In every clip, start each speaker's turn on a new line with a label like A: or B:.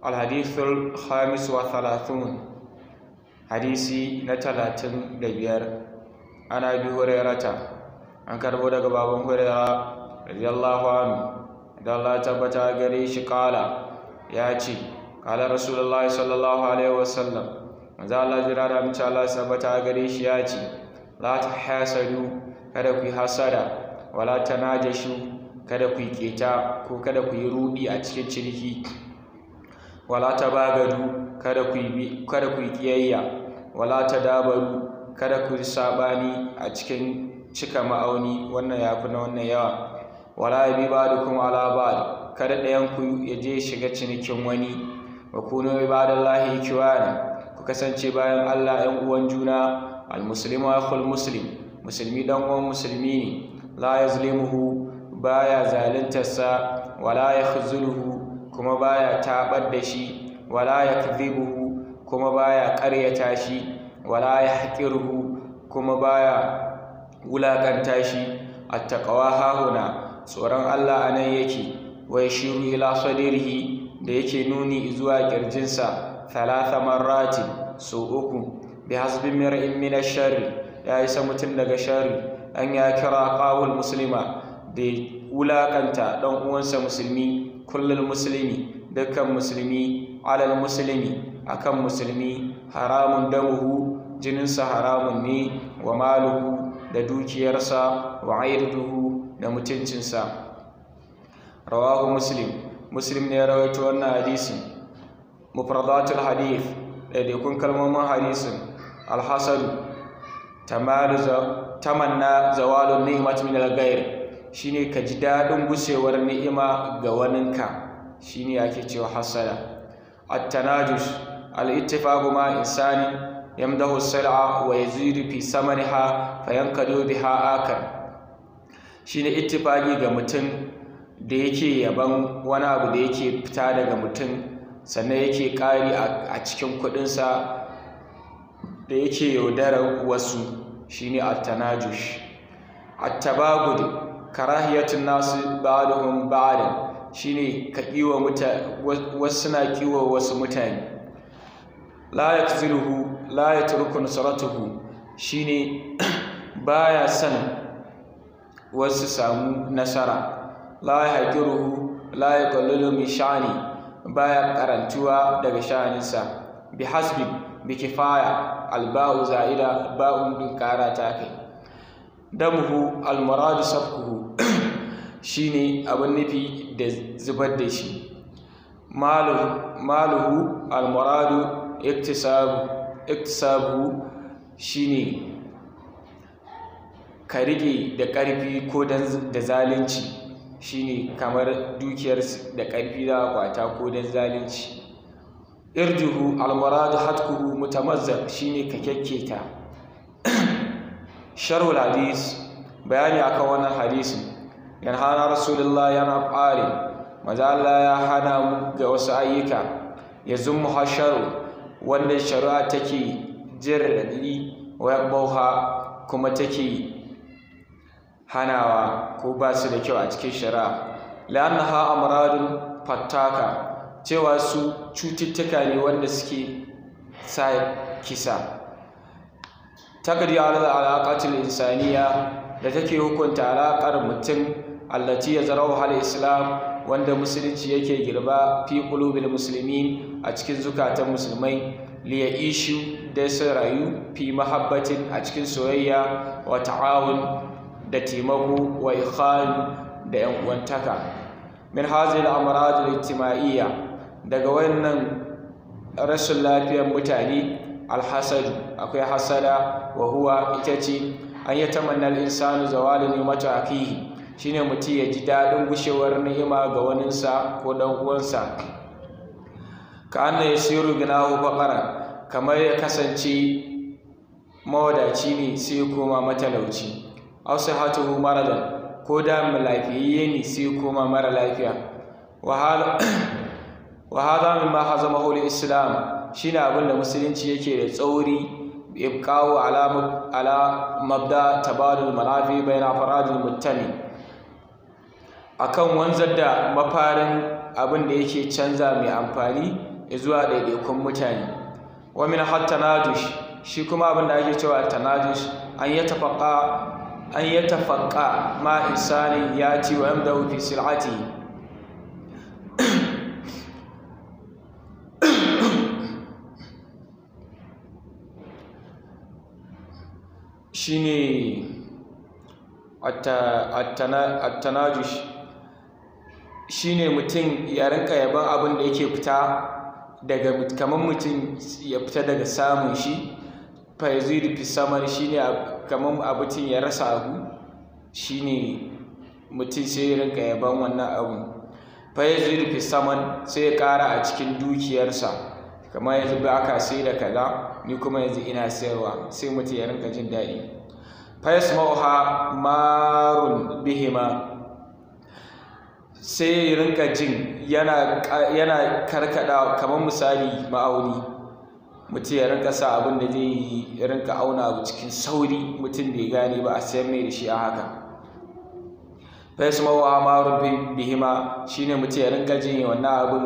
A: الحديث الخامس وثلاثون حديثي نتلاتن دبير أنا أبي هريرة an karbo daga baban hurera radiyallahu anhu da Allah tabbata gare shi kala ya ce kala rasulullahi sallallahu alaihi wasallam manzo Allah jira da mace Allah tabbata gare shi ya ce la tahasadu kada ku yi hasada wala tanajashu kada ku yi keta ko kada ku yi rudi a cikin ciniki wala tabagadu kada ku yi kada ku yi kiyayya wala tadabaru kada ku yi sabani a cikin cika ma'auni wannan ya fi na wannan yawa wala ya bi ba da kuma ala ba kada ɗayanku ya je shiga cinikin wani wa kuno ibadallahi kiwana ku kasance bayan Allah ‘yan uwan juna almuslimu akhul muslim musulmi dan uwan musulmi ne la yazlimuhu baya zaluntarsa wala yakhzuluhu kuma baya tabar da shi wala yakdhibuhu kuma baya ƙaryata shi wala yahqiruhu kuma baya wulaƙanta shi attaqwa hahuna tsoron Allah anan yake wa yashiru ila sadrihi da yake nuni zuwa kirjinsa thalatha marrati so uku bi hasbi mar'in min ash-sharri ya isa mutum daga sharri an ya kira qawul muslima da wulaƙanta dan uwansa musulmi kullul muslimi dukkan musulmi alal muslimi akan musulmi haramun damuhu jininsa haramun ne wa maluhu da dukiyarsa wa airduhu da mutuncinsa rawahu muslim muslim ne ya rawaito wannan hadisi mufradatul hadith ɗaiɗaikun kalmomin hadisin alhasadu tamanna zawalun ni'mat min al-ghair shine ka ji daɗin gushewar ni'ima ga waninka shine ake cewa hasada at-tanajush al-ittifaqu ma insanin yamdahu sal'a wa yazidu fi samaniha fayankadu biha akar shine ittifaqi ga mutum da yake yaban wani abu da yake fita daga mutum sannan yake ƙari a cikin kuɗinsa da yake yaudarar wasu shine at-tanajush at-tabagud karahiyatun nasu ba'dhum ba'dan shine ka kiwa mutane wasu na kiwa wasu mutane la yakziluhu la yatruku nusratuhu shine baya son wasu samu nasara la yahqiruhu la yaqallu min sha'ni baya karantuwa daga sha'aninsa bi hasbi bi kifaya alba'u za'ida ba'un din kara ta kai damuhu almuradu safkuhu shine abin nufi da zubar da shi maluhu almuradu iktisabu iktisabu shine ka rike da ƙarfi ko da zalunci shine kamar dukiyar da ƙarfi za a kwata ko da zalunci irjuhu almuradu hatkuhu mutamazzaq shine ka kyakketa sharhul hadis bayani akan wannan hadisin yanhana rasulullah yana fare maza Allah ya hana mu ga wasu ayyuka ya zummu hasharu wanda shari'a take jin raɗaɗi wa bauha kuma take hanawa ko ba su da kyau a cikin shari'a la'annaha amradun fattaka cewa su cututtuka ne wanda suke sa kisa takadi ala alaƙatul insaniya da take hukunta alaƙar mutum allati ya zarau hal islam wanda musulunci yake girba fi qulubil muslimin a cikin zukatan musulmai li ishu da su rayu fi mahabbatin a cikin soyayya wa ta'awun da taimako wa ikhan da yan uwantaka min hazil amrad al-ijtima'iyya daga wannan rashin lafiyar mutane alhasadu akwai hasada wa huwa ita ce an yi tamanna insanu zawalin ni'matu akihi shine mutum ya ji daɗin gushewar ni'ima ga waninsa ko dan uwansa ka anna yasiru ginahu faqara kamar ya kasance mawadaci ne sai koma matalauci aw sihatuhu maradan ko da lafiyayye ne sai koma mara lafiya wa hadha mimma hazamahu al-islam shine abin da musulunci yake da tsauri ibqa'u ala ala mabda tabadul manafi bayna faradil muttami akan wanzar da mafarin abin da yake canza mai amfani zuwa ɗaiɗaikun mutane wa min hatta nadush shi kuma abin da ake cewa tanadush an ya tafaqqa an ya tafaqqa ma insani yati wa yamdahu fi sil'ati shine at-tanadush shine mutum ya rinka yaban abin da yake fita daga kamar mutum ya fita daga samun shi fa yazidu fi samar shine kamar abutin ya rasa abu shine mutum sai ya rinka yaban wannan abu fa yazidu fi saman sai ya kara a cikin dukiyarsa kamar yanzu ba aka sai da kaza ni kuma yanzu ina sayarwa sai mutum ya rinka jin daɗi fa yasma'uha marun bihima sai ya rinka jin yana yana karkada kamar misali ma'auni mutum ya rinka sa abin da zai rinka auna abu cikin sauri mutum bai gane ba a sayan mai da shi a haka fes mawa marun bihima shine mutum ya rinka jin wannan abin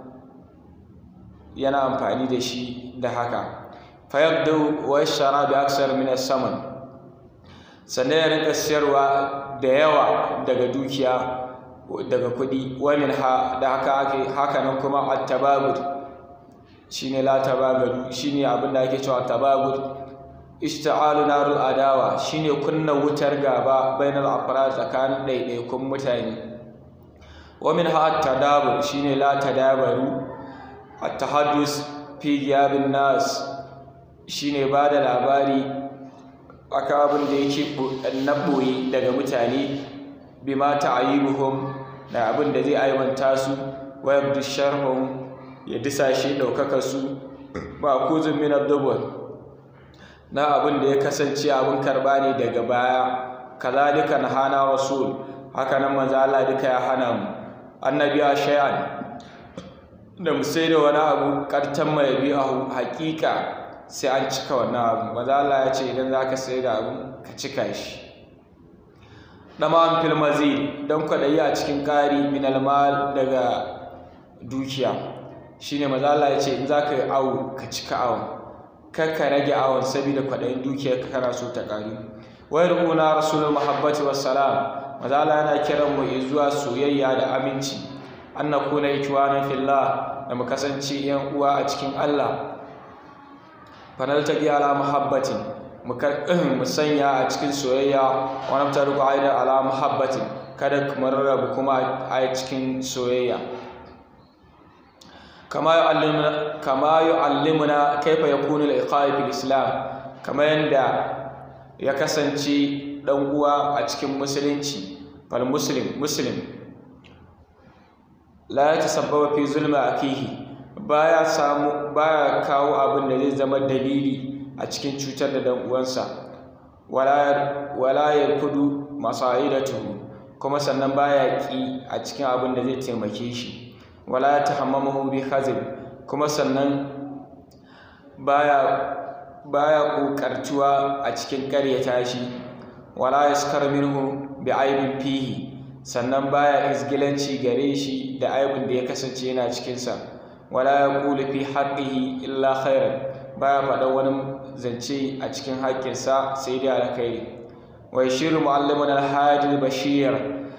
A: yana amfani da shi da haka fayabdu wa shara bi aksar min saman sannan ya rinka siyarwa da yawa daga dukiya daga kuɗi wamin ha da haka ake haka nan kuma at-tabagud shine la tabagadu shine abin da ake cewa tabagud ishta'alu narul adawa shine kunna wutar gaba bainal afrad tsakanin ɗaiɗaikun mutane wamin ha at-tadabur shine la tadabaru at-tahaddus fi giyabin nas shine ba da labari akan abin da yake na ɓoye daga mutane bima ta'ayibuhum da abin da zai aibanta su wa yabdu sharhum ya disashe ɗaukaka su ba kuzun min ad na abin da ya kasance abin karba ne daga baya kazalika hana rasul haka nan manzo Allah duka ya hana mu annabi a shay'an da mu sai da wani abu kartan mai bi'ahu haƙiƙa sai an cika wannan abu manzo Allah ya ce idan zaka sai da abu ka cika shi ɗaman filmazi don kwaɗayi a cikin ƙari min almal daga dukiya shine maza Allah ya ce in za ka yi awo ka cika awon kar ka rage awon saboda kwaɗayin dukiyar ka kana so ta ƙari wayar una rasulul muhabbati wassalam maza Allah yana kiran mu zuwa soyayya da aminci an na kuna ikwanan fillah da mu kasance yan uwa a cikin Allah fanaltaqi ala muhabbatin mu sanya a cikin soyayya wani fitar ku aidar ala muhabbatin kada kuma rarrabu kuma a cikin soyayya kama yi allimuna kaifa ya kunu al'iƙa'i fil islam kama yadda ya kasance ɗan uwa a cikin musulunci fal muslim muslim la ya tasabbaba fi zulma akihi baya samu baya kawo abin da zai zama dalili a cikin cutar da dan uwansa wala ya kudu masa'idatuhu kuma sannan baya ki a cikin abin da zai taimake shi wala ya tahammamahu bi khazib kuma sannan baya baya kokartuwa a cikin ƙaryata shi wala yaskar minhu bi aibin fihi sannan baya izgilanci gare shi da aibin da ya kasance yana cikinsa wala yaqulu fi haqqihi illa khairan baya faɗa wani zance a cikin haƙƙinsa sai dai alkhairi wa yashiru mu'allimun alhadi bashir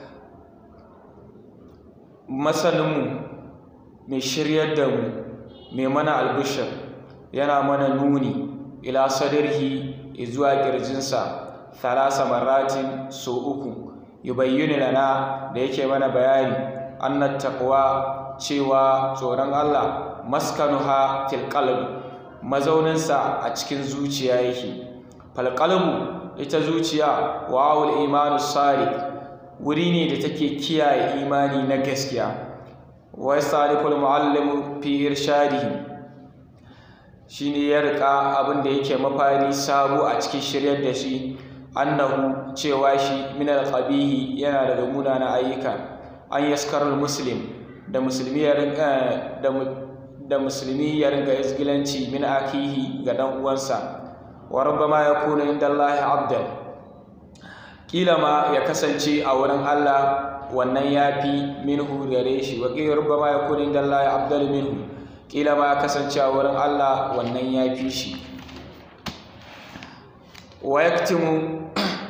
A: masaninmu mai shiryar da mu mai mana albishir yana mana nuni ila sadarhi zuwa ƙirjinsa thalasa maratin so uku yubayyinu lana da yake mana bayani annat taqwa cewa tsoron Allah maskanuha fil qalbi mazauninsa a cikin zuciya yake falqalbu ita zuciya wa'ul imanu sadiq wuri ne da take kiyaye imani na gaskiya wa yasaliful muallimu fi irshadihi shine ya rika abin da yake mafari sabo a cikin shiryar da shi annahu cewa shi min alqabihi yana daga munanan ayyuka an yaskarul muslim da musulmi ya rinka da da musulmi ya rinka isgilanci min akihi ga dan uwansa wa rubbama yakunu inda Allah abdan kila ma ya kasance a wurin Allah wannan yafi minhu gare shi wa kila rubbama yakunu inda Allah abdal minhu kila ma kasance a wurin Allah wannan ya fi shi wa yaktimu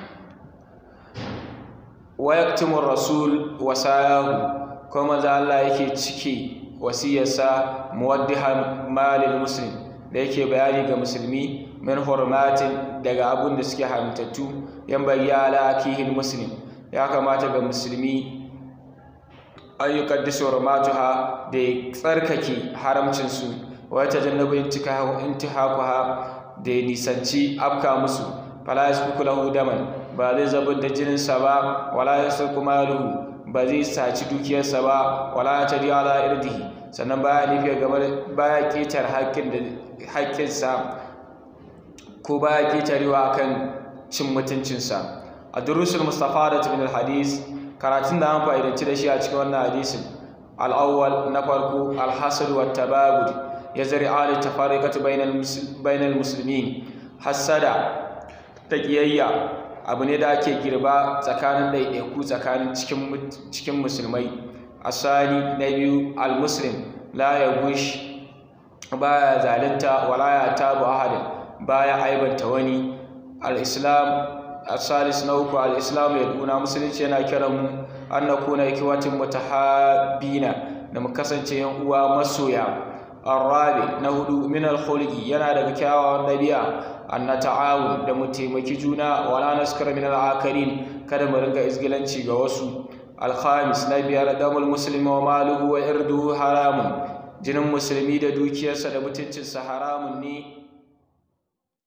A: wa yaktimu rasul wasayahu ko manzo Allah yake cike wasiyarsa muwaddihan malil muslim da yake bayani ga musulmi min hurmatin daga abun da suke haramtattu yan bayyana akihil muslim ya kamata ga musulmi an yi kaddisu hurmatuha da ya tsarkake haramcinsu wa ta jannabu intihakuha da ya nisanci afka musu fala yasfiku lahu daman ba zai zabar da jininsa ba wala yasfiku maluhu ba zai saci dukiyarsa ba wala ta riya ala irdihi sannan baya nufi game baya ketar haƙƙinsa ko baya ketarewa kan cin mutuncinsa a durusul mustafa da min hadis karatun da an fa'idanci da shi a cikin wannan hadisin al'awwal na farko alhasad wa tabagud ya zari ali tafariqatu bainal muslimin hasada ta kiyayya abu ne da ake girba tsakanin ɗaiɗaiku tsakanin cikin musulmai asali na biyu al-muslim la ya gush baya zalunta wala ya tabu ahadin baya aibanta wani al-islam asalis na uku al-islam ya duna musulunci yana kiran mu an na kuna ikiwatin mutahabina da mu kasance yan uwa masoya arabi na hudu min al-khulqi yana daga kyawawan dabi'a an na ta'awun da mu taimaki juna wala naskara min al-akarin kada mu ringa izgilanci ga wasu al-khamis na biyar damul muslimi wa maluhu wa irduhu haramun jinin musulmi da dukiyarsa da mutuncinsa haramun ne